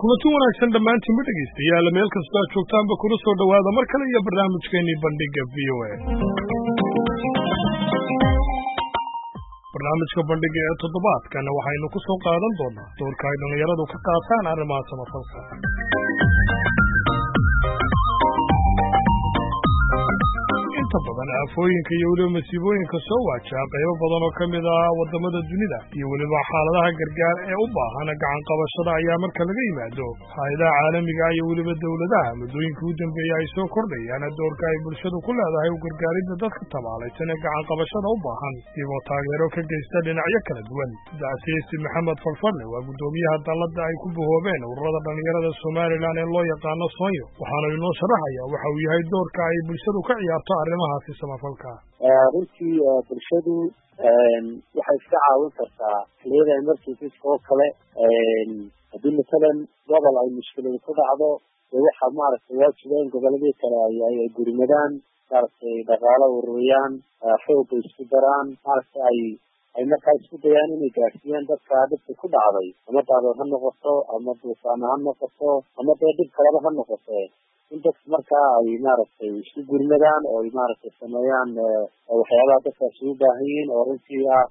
kulanti wanaagsan dhammaantiinba dhegaystayaal meel kastoo aad joogtaanba kuna soo dhowaada mar kale iyo barnaamijkeennii bandhigga v o a barnaamijka bandhigga ee toddobaadkan waxaynu ku soo qaadan doonaa doorka ay dhallinyaradu ka qaataan arrimaha samafalka inta badan aafooyinka iyo weliba masiibooyinka soo waajaha qaybo badan oo ka mid ah waddamada dunida iyo weliba xaaladaha gargaar ee u baahan gacan qabashada ayaa marka laga yimaado hay-adaha caalamiga iyo weliba dowladaha muddooyinka u dambeeya ay soo kordhayaan doorka ay bulshadu ku leedahay u gargaaridda dadka tabaalaysan ee gacan qabashada u baahan iyagoo taageero ka geysta dhinacyo kala duwan dacsiisi maxamed falfadle waa guddoomiyaha dalladda ay ku bahoobeen ururada dhallinyarada somalilan ee loo yaqaano soonyo waxaana inoo sharaxaya waxa uu yahay doorka ay bulshadu ka ciyaarto arrimahaasi samafalka runtii bulshadu waxay iska caawin kartaa xiliyada emergencies oo kale haddii masalan gobol ay mushkiladu ku dhacdo dee waxaa maaragtay waajiba in goboladii kale ay gurimadaan maaragtay dhaqaalo ururiyaan xooga isku daraan maaragtay ay ay markaa isku dayaan inay gaadhsiiyaan dadka dhibka ku dhacday ama daadood ha noqoto ama duufaana ha noqoto ama dee dhib kaleba ha noqote in dadka markaa ay maaragtay isku gurmadaan oo ay maaragtay sameeyaan waxyaabaha dadkaasi u baahan yihiin oo runtii ah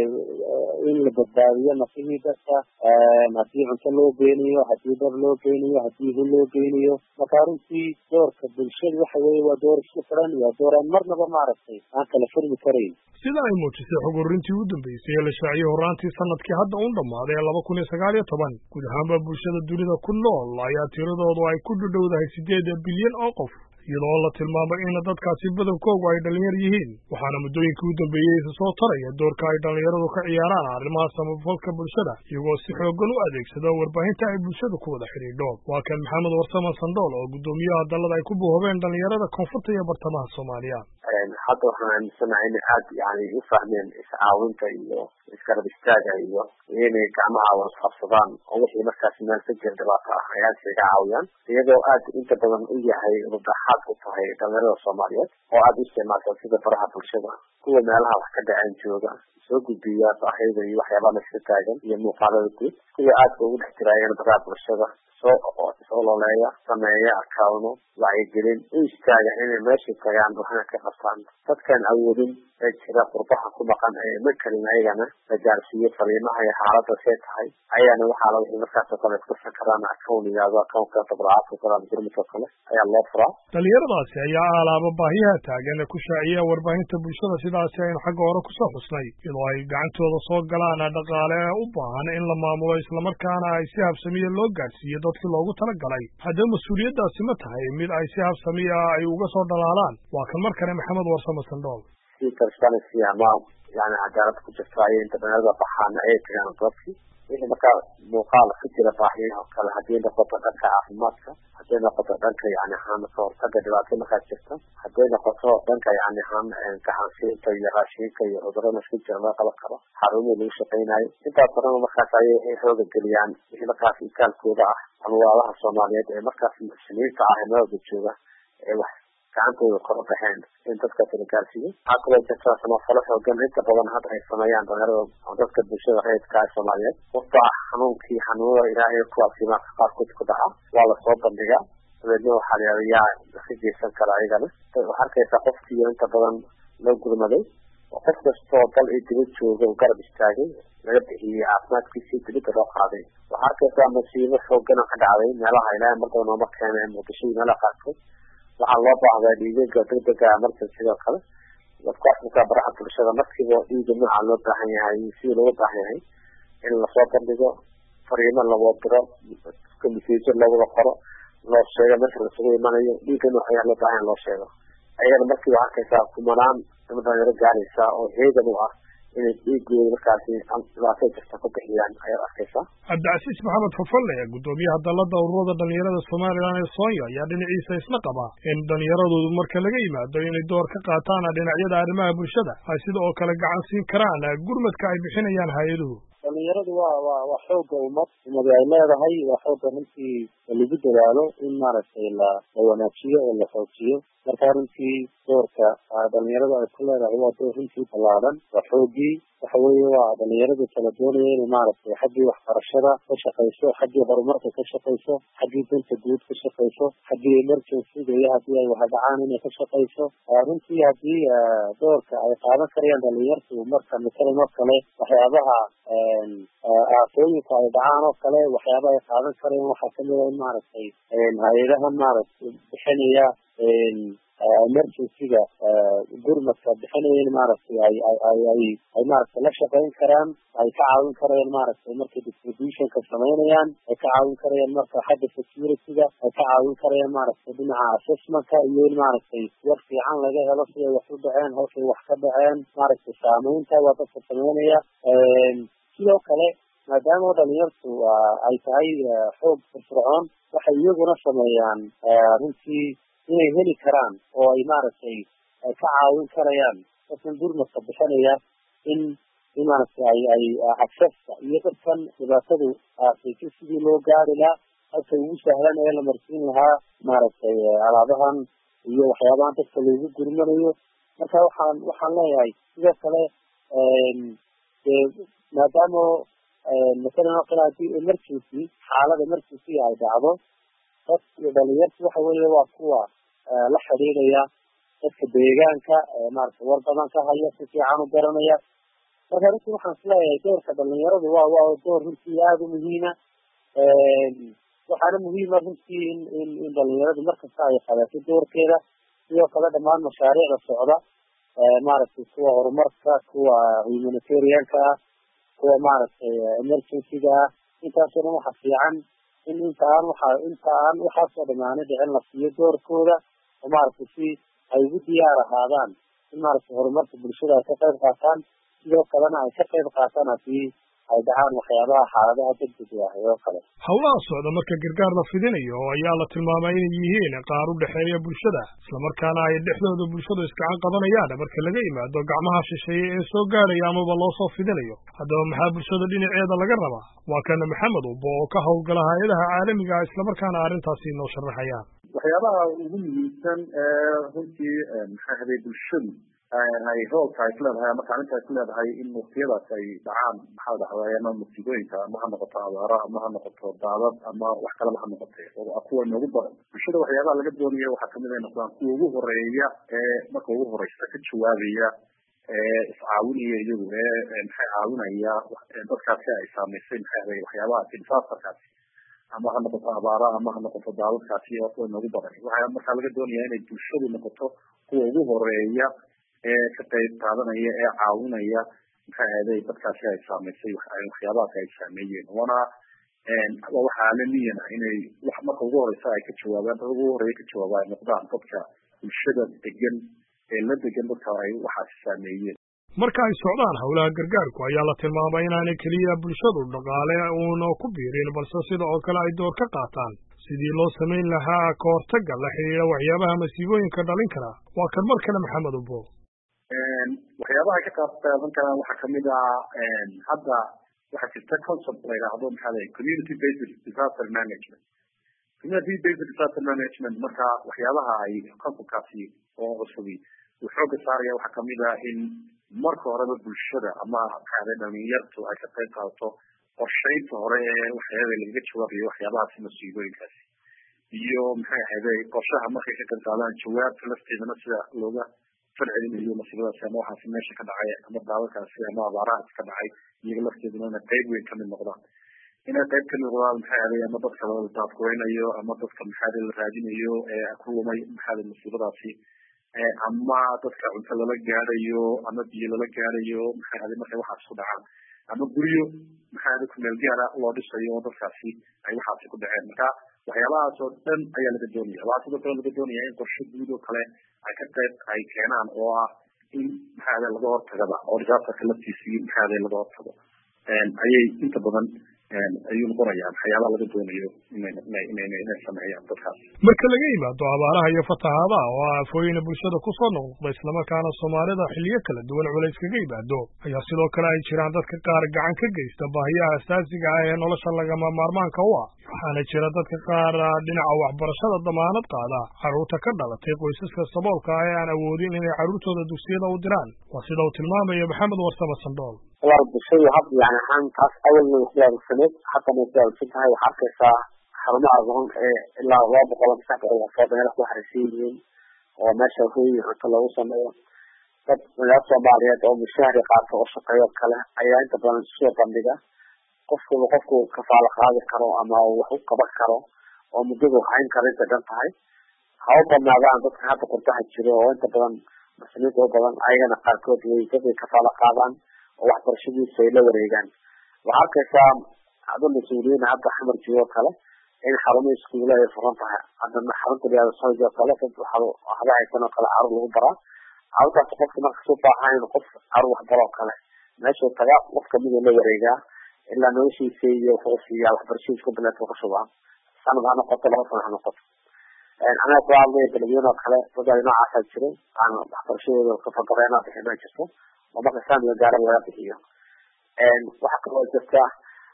in la badbaadiyo nafihii dadka haddii cunto loo geynayo haddii dhar loo geynayo haddii hul loo geynayo marka runtii doorka bulshada waxa weeye waa door isku xiran waa door aan marnaba maaragtay aan kala furmi karayn sida ay muujisay xog ururintii u dambeysay ee la shaaciyey horraantii sanadkii hadda un dhammaaday ee laba kun iyo sagaal iyo toban guud ahaanba bulshada dunida ku nool ayaa tiradoodu ay ku dhudhowdahay siddeed bilyan oo qof iyadoo la tilmaamay in dadkaasi badankoogu ay dhallinyar yihiin waxaana muddooyinkii u dambeeyey isa soo taraya doorka ay dhallinyaradu ka ciyaaraan arrimaha samafalka bulshada iyagoo si xooggan u adeegsado warbaahinta ay bulshadu ku wada xidhiidho waa kan maxamed warsama sandhool oo guddoomiyaha dallada ay ku bohobeen dhallinyarada koonfurta iyo bartamaha soomaaliya hadda waxaan aaminsanahay inay aad yani u fahmeen iscaawinta iyo iskarab istaaga iyo inay gacmaha wadqabsadaan oo wixii markaas meel ka jira dhibaato ah ay aad isaga caawiyaan iyadoo aad inta badan u yahay rudaxaad u tahay dhalinyarada soomaaliyeed oo aada u isticmaalsan sida baraha bulshada kuwa meelaha wax ka dhaceen jooga soo gudbiya baahida iyo waxyaabaha laska taagan iyo muuqaalada guud kuwa aadka ugu dhex jiraayeen baraha bulshada soo soo loleeya sameeya akawno wacyigelin u istaaga inay meesha tagaan waxna ka qabtaan dadkaan awoodin ee jira qurbaha ku dhaqan ee ma karin ayagana la gaarsiiyo fariimaha iyo xaalada see tahay ayaana waxaa la wixii markaas oo kale kusan karaan akown yihahdo akownka tabracaadka kale ama gurmudka kale ayaa loo furaa dhalinyaradaasi ayaa alaaba baahiyaha taagan ee ku shaaciya warbaahinta bulshada sidaasi aynu xagga hore kusoo xusnay iyadoo ay gacantooda soo galaan dhaqaale u baahan in la maamulo islamarkaana ay si habsamiya loo gaadhsiiyo dadkii loogu talagalay haddaba mas-uuliyaddaasi ma tahay mid ay si habsamiya ay uga soo dhalaalaan waa kan mar kale maxamed warsamo sandhool si transparency ama yani cadaalad ku jirta ayay inta dhalinyarada baxaan ayay tagaan goobkii wixii markaa muuqaal ka jira baahiyaha oo kale haddii noqoto dhanka caafimaadka hadday noqoto dhanka yani ahaan ka hortaga dhibaato markaa jirta hadday noqoto dhanka yani ahaan gacansiinta iyo raashiinka iyo cudurada isku jira laga qaban karo xarumihii lagu shaqaynayo intaas horena markaas ayay xooga geliyaan wixii markaas itaalkooda ah alwaalaha soomaaliyeed ee markaas muxsiniinta ah ee meelwada jooga ee wax gacantooda kor u baxeen in dadkaasi la gaarsiiyo waxaa kaloo jirta samafalo xoogan inta badan hadda ay sameeyaan dhalinyarada dadka bulshada reedka ee soomaaliyeed wafta ah xanuunkii xanuunada ilaahay kuwaasi marka qaarkood ku dhaca waa lasoo bandhigaa dabeedna waxaa la yihahda yaa ka geysan kara ayagana waxaa arkaysaa qofkiiyo inta badan loo gurmaday oo qof kastoo dal iyo dibad jooga u garab istaagay laga bixiyey caafimaadkiisii dibadda loo qaaday waxaa arkaysaa masiibo xoogana ka dhacday meelaha ilaahay markaba nooma keena muqdisho iyo meelaha qaarkood waxaa loo baahdaa dhiigaga degdega emergency sidoo kale dadku afrika baraha bulshada markiiba dhiiga nooca loo baahan yahay sidii looga baahan yahay in lasoo bandhigo fariimo lawoo diro masiijo lawada qoro loo sheego meesha lasugu imanayo dhiiga nooc ayaa loo baahan loo sheego ayagana markiiba arkaysaa kumanaan dama dhalinyaro gaaraysa oo heegan u ah inay dhiigooda markaasi dhibaato jirta ku bixiyaan ayaad arkaysaa cabdicasiis maxamed fafalle guddoomiyaha dallada ururada dhalinyarada somalilan ee soonya ayaa dhinaciisa isla qaba in dhallinyaradoodu marka laga yimaado inay door ka qaataan dhinacyada arrimaha bulshada ay sida oo kale gacan siin karaan gurmadka ay bixinayaan hay-aduhu dhalinyaradu waa waa waa xooga ummad ummadi ay leedahay waa xooga runtii lagu dadaalo in maaragtay la la wanaajiyo oo la xoojiyo marka runtii doorka dhalinyaradu ay ku leedahay waa door runtii ballaadan waa xoogii waxa weeye waa dhalinyaradu kala doonaya inay maaragtay xaggii waxbarashada ka shaqayso xaggii horumarka ka shaqayso xaggii danta guud ka shaqayso xaggii emergencyga iyo haddii ay wahadhacaan inay ka shaqayso runtii haddii doorka ay qaadan karayaan dhalinyartu marka matalan oo kale waxyaabaha aafooyinka ay dhacaan oo kale waxyaaba ay qaadan karayaan waxaa kamid a in maaragtay hay-adaha maaragtay bixinaya emergencyga gurmadka bixinaya in maaragtay ay ay ay ay ay maaragtay la shaqeyn karaan ay ka caawin karayaan maaragtay markay distributionka samaynayaan ay ka caawin karayaan marka xagga securityga ay ka caawin karayaan maaragtay dhinaca assessmentka iyo in maaragtay war fiican laga helo siday wax u dhaceen halkay wax ka dhaceen maaragtay saameynta waa dadka samaynaya sidoo kale maadaama dhalinyartu ay tahay xoog firfircoon waxay iyaguna sameeyaan runtii inay heli karaan oo ay maaragtay ka caawin karayaan dadkan gurmadka bixinaya in in maaragtay ay ay accesska iyo dadkan dhibaatadu aasaysa sidii loo gaari lahaa halka ugu sahlan ee la marsiin lahaa maaragtay alaabahan iyo waxyaabahan dadka loogu gurmanayo marka waxaan waxaan leeyahay sidoo kale dee maadaama masalan oo kale haddii emergency xaalad emergency ay dhacdo dad dhalinyartu waxa weeye waa kuwa la xidhiidhaya dadka deegaanka maaragtay war badan ka haya si fiican u garanaya marka runtii waxaan isleeyahay doorka dhalinyaradu waa waa door runtii aada u muhiima waxaana muhiima runtii in in in dhalinyaradu markasta ay qabato doorkeeda sidoo kale dhamaan mashaariicda socda maaragtay kuwa horumarka kuwa humanitarianka ah kuwa maaragtay emergencyga ah intaasoo dhan waxa fiican in inta aan waxa inta aan waxaasoo dhamaana dhicin la siiyo doorkooda oo maaragtay si ay ugu diyaar ahaadaan in maaragtay horumarka bulshada ay ka qayb qaataan sidoo kalena ay ka qayb qaataan haddii ay dhacaan waxyaabaha xaaladaha degdega ah oo kale howlaha socda marka gargaar la fidinayo ayaa la tilmaamay inay yihiin qaar u dhexeeya bulshada islamarkaana ay dhexdooda bulshadu iskacan qabanayaan marka laga yimaado gacmaha shisheeye ee soo gaadhaya amaba loo soo fidinayo haddaba maxaa bulshada dhinaceeda laga rabaa waa kana maxamed ubo oo ka howlgala hay-adaha caalamiga ah islamarkaana arrintaasi inoo sharaxayaan waxyaabaha ugu muhiimsan ee runtii maxay haday bulshadu ay roolka ay ku leedahay ama kaalinta ay ku leedahay in waktiyadaas ay dhacaan maxaa dhacday ama musiibooyinka ama ha noqoto abaaro ama ha noqoto daadad ama wax kaleba ha noqotay kuwa noogu badan bulshada waxyaabaha laga doonaya waxaa kamid ay noqdaan kuwa ugu horeeya ee marka ugu horeysa ka jawaabaya ee iscaawinaya iyagu ee maxay caawinaya dadkaasi ay saameysay maxay ahay waxyaabahaasi disaasterkaasi ama ha noqoto abaaro ama ha noqoto daadadkaasi oo kuwa noogu badan waxaa markaa laga doonaya inay bulshadu noqoto kuwa ugu horeeya ee ka qayb qaadanaya ee caawinaya maxay ahday dadkaasi ay saameysay waxyaabahaasi ay saameeyeen wana waa wax caalamiyan ah inay wax marka ugu horeysa ay ka jawaabaan dad ugu horeeya ka jawaaba ay noqdaan dadka bulshada degan ee la degan dadka ay waxaasi saameeyeen marka ay socdaan howlaha gargaarku ayaa la tilmaamay inaanay keliya bulshadu dhaqaale uuna ku biirin balse sida oo kale ay door ka qaataan sidii loo samayn lahaa ka hortagga la xidhiidha waxyaabaha masiibooyinka dhalin kara waa kan mar kale maxamed ubo waxyaabaha ay ka qaabqaadan karaan waxaa kamid ah hadda waxaa jirta concept la yidhaahdo maxaa lay community based disaster management community based disaster management marka waxyaabaha ay conceptkaasi oo cusubi uu xooga saaraya waxaa kamid ah in marka horeba bulshada ama maxaade dhalinyartu ay ka qayb qaadato qorshaynta hore ee waxyaaba lagaga jawaabayo waxyaabahaasi masiibooyinkaasi iyo maxay ahayde qorshaha markay ka qayb qaadaan jawaabta lafteedana sida looga falcelinayo masiibadaasi ama waxaasi meesha ka dhacay ama daadadkaasi ama abaarahaasi ka dhacay iyaga lafteeduna inay qayb weyn kamid noqdaan inay qayb kamid noqdaan maxay ahday ama dadka la daadkureynayo ama dadka maxaade la raadinayo ee ku lumay maxaade masiibadaasi ama dadka cunto lala gaadhayo ama biyo lala gaadhayo maxay ahday markay waxaas ku dhacaan ama guryo maxay ahday kumeel gaara loo dhisayo oo dadkaasi ay waxaasi ku dhaceen marka waxyaabahaas oo dhan ayaa laga doonaya waxaa sidoo kale laga doonaya in qorshe guud oo kale ay ka qayb ay keenaan oo ah in maxay ahday laga hortagaba oo disaasterka laftiisii maxay ahday laga hortago ayay inta badan ayuu noqonayaa waxyaabaha laga doonayo inay sameeyaan dadkaas marka laga yimaado abaaraha iyo fatahaadaha oo ah afooyina bulshada kusoo noqnoqda islamarkaana soomaalida xilliyo kala duwan culays kaga yimaado ayaa sidoo kale ay jiraan dadka qaar gacan ka geysta baahiyaha asaasiga ah ee nolosha lagama maarmaanka u ah waxaana jira dadka qaar dhinaca waxbarashada damaanad qaada carruurta ka dhalatay qoysaska saboolka ah ee aan awoodin inay carruurtooda dugsiyada u diraan waa sida uu tilmaamaya maxamed warsame sandhool walaal bulshadu had yani ahaan taas awalna way kuyaabsaneed haddana way kuyaabsan tahay waxaa arkaysaa xarumaha aqoon ee ilaa laba boqol saddex boqol qofood meela ku xariisan yihiin oo meesha hooyi cunto loogu sameeyo dad magaala soomaaliyeed oo mushahari qaato oo shaqeeyo kale ayaa inta badan soo bandhiga qofkuba qofku kafaalo qaadi karo ama wax u qaban karo oo muddadu hayn karo intay dhan tahay ha u badnaadaan dadka hadda qurbaha jiro oo inta badan muslimiinta u badan ayagana qaarkood way dadkay kafaalo qaadaan oo waxbarashadiisa ay la wareegaan waxaa arkaysaa ado mas-uuliyiin hadda xamar joogo kale in xarumo iskuula ay furan tahay haddana xarunta liyaada sooj oo kale dad waxba haysan oo kale carur lagu baraa carurtaas qofka marka su baahan qof carur waxbaro oo kale meeshuu tagaa qof kamid la wareegaa ilaa noloshiisa iyo wuxuu siiyaa waxbarashadiisa ku bilaata ka shubaa sanad ha noqoto laba sana ha noqoto anaga ku hadlaya beledweyne oo kale dad noocaasaa jiro aan waxbarashadooda kafagareena bixinaa jirto oo marka saamiga gaara laga bixiyo waxaa kaloo jirta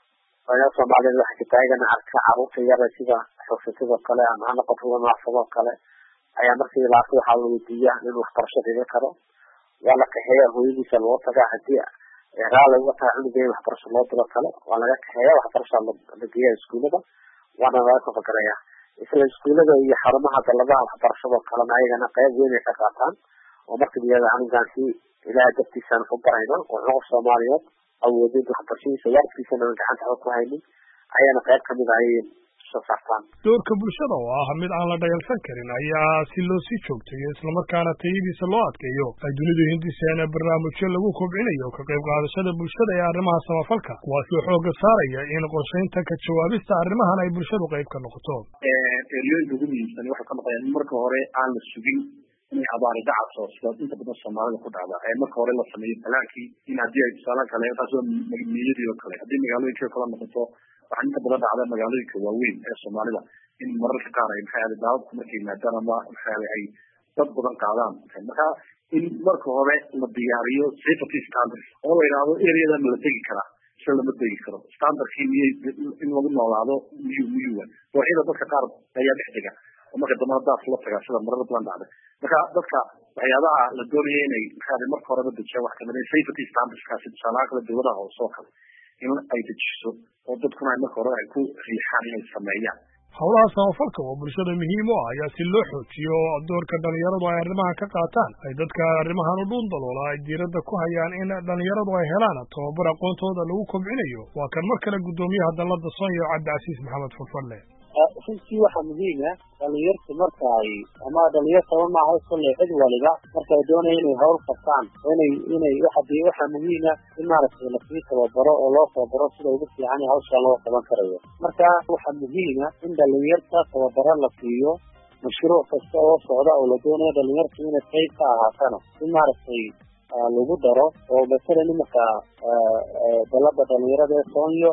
oyaa soomaaliyeed waxaa jirta ayagana arka carruurta yara sida xoogsatada kale ama ha noqoto wanaafado kale ayaa markii laarka waxaa la weydiiya inuu waxbarasho dhiga karo waa la kaxeeya hooyadiisa loo tagaa hadii raali uga tahay cunuga in waxbarasho loo diro kale waa laga kaxeeya waxbarasha la geeya iskuulada waana laga kafagareeya isla iskuulada iyo xarumaha daladaha waxbarashado kalena ayagana qayb weyn ay ka qaataan oo marka iyada anigaan si ilaah dartiisaan ku barayno oo qof soomaaliyeed awoodid waxbarashadiisa waalidkiisana aan gacanta xog ku haynin ayana qayb kamid ah ayay soo saartaan doorka bulshada oo ah mid aan la dhayalsan karin ayaa si loo sii joogtayo islamarkaana tayadiisa loo adkeeyo ay dunidu hindiseen barnaamijyo lagu kobcinayo ka qayb qaadashada bulshada ee arrimaha samafalka kuwaasi oo xooga saaraya in qorshaynta ka jawaabista arrimahan ay bulshadu qayb ka noqoto eryooyinka ugu muhiimsan waxay ka noqdeen in marka hore aan la sugin inay abaari dhacayso sida inta badan soomaalida ku dhacda ee marka hore la sameeyo balaankii in haddii ay tusaale kale taas waa miyadii oo kale haddii magaalooyinka kala noqoto waxaa inta badan dhacda magaalooyinka waaweyn ee soomaalida in mararka qaar ay maxaa yahay daadadku markay yimaadaan ama maxaa yahay ay dad badan qaadaan marka in marka hore la diyaariyo safety standards oo la yidhaahdo areadan la tegi karaa se lama tegi karo standardkii miyay in lagu noolaado miyuu miyuwa dooxyada dadka qaar ayaa dhex dega oo marka dambana daas la tagaa sida marar badan dhacda marka dadka waxyaabaha la doonaya inay maxaa marka horeba dejiya wax kamid safety standardskaasi tusaalaha kale dawladaha hoose oo kale in ay dejiso oo dadkuna ay marka hore ay ku riixaan inay sameeyaan howlaha samafalka oo bulshada muhiim u ah ayaa si loo xoojiyo doorka dhalinyaradu ay arrimaha ka qaataan ay dadka arrimahan u dhuun daloola ay diiradda ku hayaan in dhalinyaradu ay helaan tababar aqoontooda lagu kobcinayo waa kan mar kale guddoomiyaha dalada sonya cabdicasiis maxamed fulfadle runtii waxaa muhiim ah dhalinyartu marka ay ama dhalinyartaba maaha kolley cid waliba marka ay doonaya inay hawl qabtaan inay inay waxa waxaa muhiim ah in maaragtay lasii tababaro oo loo tababaro sida ugu fiican ee hawsha loo qaban karayo marka waxaa muhiim ah in dhalinyarta tababaro la siiyo mashruuc kasta oo socda oo la doonayo dhalinyartu inay qayb ka ahaatana in maaragtay lagu daro oo masalan iminka dalada dhalinyarada ee soonyo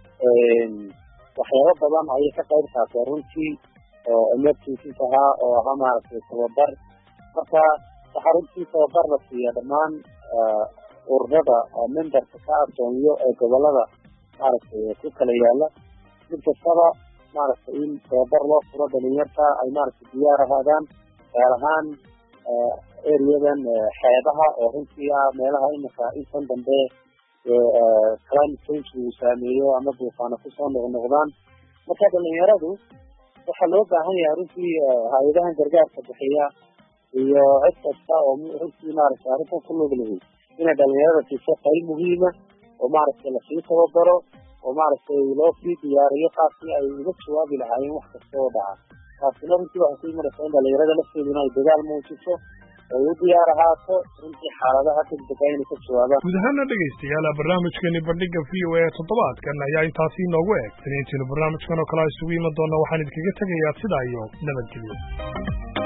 waxyaaba badan ayay ka qayb qaateen runtii oo emergencies ahaa oo ahaa maaragtay tababar marka waxaa runtii tababar la siiya dhammaan ururada memberka ka asoonyo ee gobolada maaragtay ku kala yaala mid kastaba maaragtay in tababar loo furo dhalinyarta ay maaragtay diyaar ahaadaan gaar ahaan areadan xeebaha oo runtii ah meelaha imika intan dambe climate change uu saameeyo ama duufaano kusoo noqnoqdaan marka dhalinyaradu waxaa loo baahan yahay runtii hay-adahan gargaarka bixiya iyo cid kasta oo runtii maaragtay arrintan ku lug lahay inay dhalinyarada siiso qayb muhiima oo maaragtay lasii tababaro oo maaragtay loo sii diyaariyo qaabkii ay uga jawaabi lahaayeen wax kasta oo dhaca taasina runtii waxay ku imanaysaa in dhalinyarada lafteeduna ay dagaal muujiso ay u diyaar ahaato runtii xaaladaha degdega inay ka jawaabaan guud ahaana dhegaystayaal barnaamijkani bandhiga v o a toddobaadkan ayaa intaasi inoogu eg taniintiinu barnaamijkan oo kale isugu iman doona waxaan idinkaga tegayaa sidaa iyo nabadgelyo